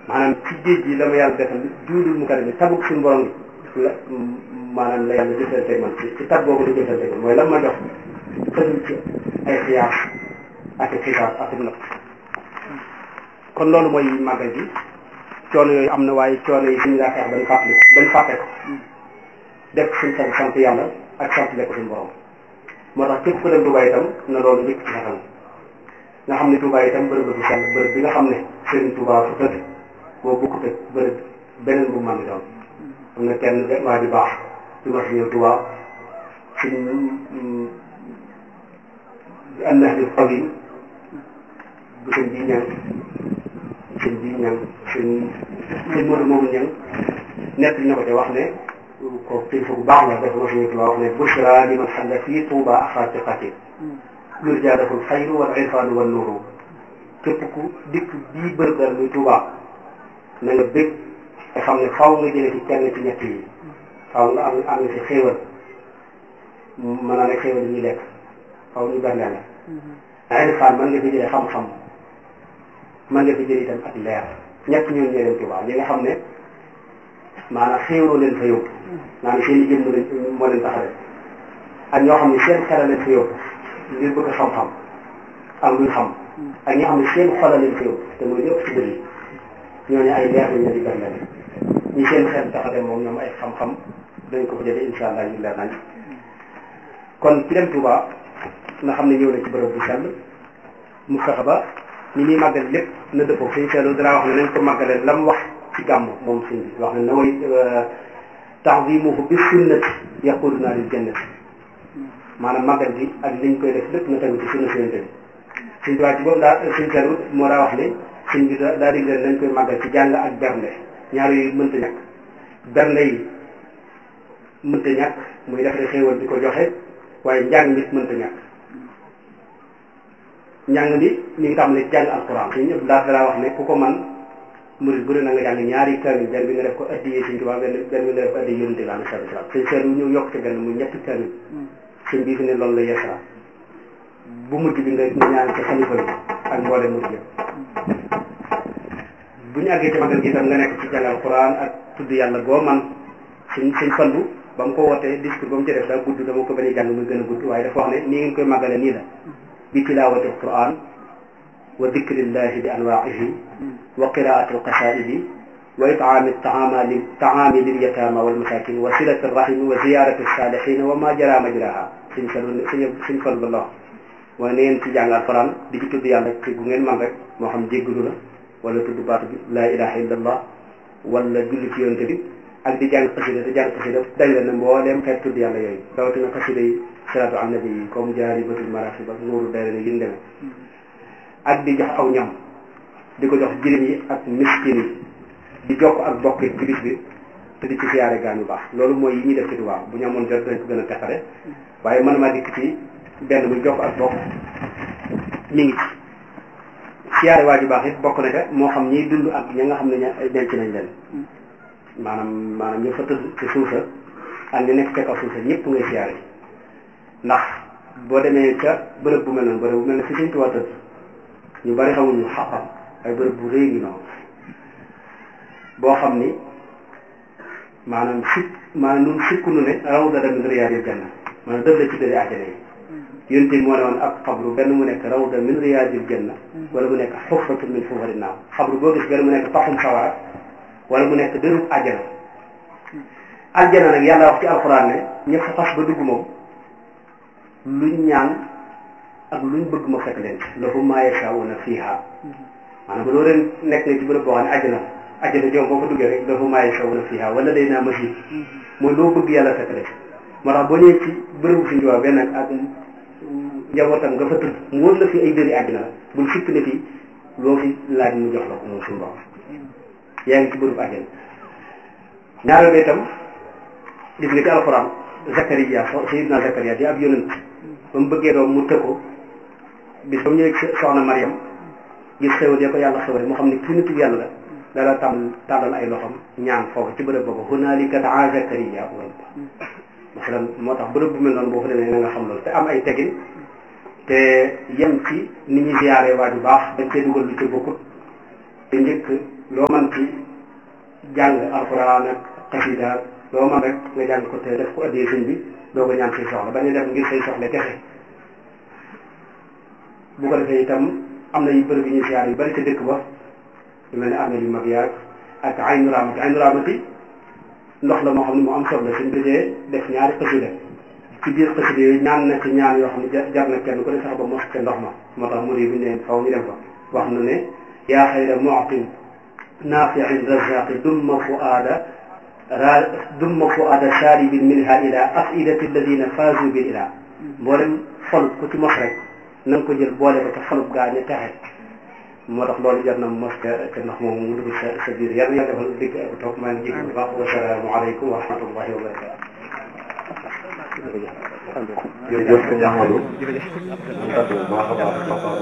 maanaam ci géej gi la ma yàlla defal juudul mu karim tabuk suñu borom gi la maanaam la yàlla jëfante man ci ci tab boobu la jëfante man mooy lan ma jox xësul ci ay xiyaas ak xisaab ak natt kon loolu mooy màggal gi coono yooyu am na waaye coono yi suñu daa xeex bañ fàttali bañ fàtte ko def suñ sant sant yàlla ak sant lekk suñu borom moo tax képp ku dem Touba itam na loolu njëkk ci xetam nga xam ne Touba itam bërëb la bu sell bërëb bi nga xam ne Serigne Touba fu tëdd boo bukkut ak bërëb beneen bu mën doon am na kenn waa ji baax ci mas ñëw Touba suñ annax bi xaw yi bu sëñ bi ñang sëñ bi ñang sëñ sëñ Modou moomu ñang nekk na ko te wax ne ko kilifa bu baax la dafa mas ñëw Touba wax ne bushra liman xalla fii Touba axaatiqati lur jaadaful xayru wal irfaanu wal nuuru képp ku dikk bii bërëb daal muy Touba na nga bég te xam ne faw nga jëlee ci kenn ci ñett yi faw nga am am nga ci xéewal mën naa ne xéewal yi ñuy lekk faw ñu berneel la irfaan mën nga fi jëlee xam-xam mën nga fi jëlee itam ak leer ñett ñooñu ñoo dem Touba ñi nga xam ne maanaam xéewaloo leen fa yóbbu maanaam seen i jëmm leen moo leen taxawee ak ñoo xam ne seen xel leen fa yóbbu ngir bëgg xam-xam ak luñ xam ak ñi xam ne seen xol leen fa yóbbu te mooy lépp ci bëri ñooñu ay leer lañ leen di berneel ñi seen xel tax a dem moom ñoom ay xam-xam dañ ko fa jëlee incha allah ñu leer nañ kon ci dem Touba nga xam ne ñëw na ci bërëb bu sell mu fexe ba ñi muy màggal lépp na dëppoo suñu seetlu dara wax ne nañ ko màggalee lam wax ci gàmm moom suñ bi wax ne na way ta'zimuhu bi sunnati yaquduna lil jannati maanaam màggal gi ak liñ koy def lépp na tegu ci sunna sunnate bi suñ tubaab ci boobu daa suñ seetlu moo daa wax ne suñ bi daa dig leen nañ koy màggal ci jàng ak bernde ñaar yooyu mënta ñàkk bernde yi mënta ñàkk muy def rek xéewal di ko joxe waaye njàng nit mënta ñàkk njàng bi ñu ngi tàmbalee jàng alquran suñu ñëpp laa dalaa wax ne ku ko man murid bu ne na nga jàng ñaari kamil benn bi nga def ko addiyee suñ tubaab benn benn bi nga def ko addiyee yonente bi alayhi salaam suñ seet wu ñëw yokk ci benn muy ñetti kamil suñ bii fi ne loolu la yeesala bu mujj bi nga nga ñaan ci xalifa bi ak mboole mujj yëpp bu ñu àggee ci magal gi itam nga nekk ci jàng alquran ak tudd yàlla goo man suñ suñ fandu ba mu ko wootee discours ba mu ci def daa gudd dama ko bañ a jàng muy gën a gudd waaye dafa wax ne nii ngeen koy màggale nii la bi tilawati alquran wa dikrillahi bi anwaihi wa qiraati alqasaidi wa itaami taamali taami lil yatama wal masakin wa silati rahimi wa ziyarati salihina wa ma jara majraha suñ fal suñ suñ fal ba la wax waaye na ngeen ci jàng alquran di ci tudd yàlla ci bu ngeen man rek moo xam jéggalu la wala tudd baatu bi la ilaha illa allah wala julli ci yonte bi ak di jàng xasida di jàng xasida dañ la ne mbooleem xeet tudd yàlla yooyu rawatina xasida yi salaatu ala nabi yi comme jaari batul maraaxib ak nuuru dayra ne yin demee ak di jox aw ñam di ko jox jirim yi ak miskin yi di jokk ak bokk ci bis bi te di ci siyaare gaan yu baax loolu mooy yi ñuy def ci Tuubaa bu ñu amoon jot dañ ko gën a teqale waaye man maa dikk ci benn muy jokk ak bokk mi ngi ci siyaare waa ju baax it bokk na ca moo xam ñiy dund ak ña nga xam ne ña denc nañ leen maanaam maanaam ñu fa tëdd ci suusa ak ñu nekk ca kaw suusa ñëpp ngay siyaare ndax boo demee ca bërëb bu mel noonu bërëb bu mel ne fi Sëñ Tuubaa tëdd ñu bari xamuñu xaqam ay bërëb bu rëy ngi noonu boo xam ni maanaam sikk maanaam nun sikku nu ne rawda min riyaadil janna maanaam dëf la ci dëri àjjana yi yonte moo ne woon ab xabru benn mu nekk rawda min riyaadil janna wala mu nekk xufratu min xufari naaw xabru boo gis benn mu nekk paxum sawara wala mu nekk dërub àjjana àjjana nag yàlla wax ci alxuraan ne ñëpp fa xas ba dugg moom luñ ñaan ak luñ bëgg ma fekk leen lahum maa yashaa'uuna fiihaa maanaam ba loolu nekk nga ci bërëb boo xam ne àjjana àjjana joom boo fa duggee rek lahum maa yashaa'uuna fiihaa wala day naa masiid mooy loo bëgg yàlla fekk leen moo tax boo ñëwee ci bërëbu suñu waa benn ak njabootam nga fa tëdd mu wër la fi ay dëri àjjana la bul fikk ne fii loo fi laaj mu jox la ko moom suñu borom yaa ngi ci bërëbu àjjana ñaareel ba itam gis nga ci alxuraan Zakariya Sayyidina Zakariya di ab yonent ba mu bëggee doom mu tëkko bis ba mu ñëwee soxna Mariam gis xéwal ya ko yàlla xéwale mu xam ne kii nitu yàlla la dala tam tàllal ay loxam ñaan foofu ci bërëb boobu hunaalika daa Zakariya rabba masalan moo tax bërëb bu mel noonu boo fa demee na nga xam loolu te am ay tegin te yem ci ni ñuy ziyaare waa ju baax dañ cee dugal lu ci bokkut te njëkk loo man ci jàng alxuraan ak xasida loo man rek nga jàng ko te def ko addee sëñ bi doo ko ñaan say soxla bañ a def ngir say soxla kese bu ko defee itam am na yu bërëb yu ñuy siyaar yu bëri ca dëkk ba yu mel ne armée yu mag yaag ak aynu raamati aynu raamati ndox la moo xam ne mu am solo la suñ dajee def ñaari xasida ci biir xasida yooyu ñaan na ci ñaan yoo xam ne jar na kenn ku ne sax ba mos ca ndox ma moo tax muri bi ne faw ñu dem fa wax na ne yaa xayra mu'tin naafi'in razaqi dumma fuaada ra dumma fuaada sharibin minha ila afidati alladina faazu bil ila mboolem xol ku ci mos rek na nga ko jël boole ko ca xolub gaa ñu texe moo tax loolu jar na mos ca ca ndox moomu mu dugg sa sa biir yàlla yàlla defal dégg ak toog maa ngi jégalu bu baax wasalaamu aleykum wa rahmatullahi wa barakatu jërëjëf sëñ Amadou. jërëjëf bu baax a baax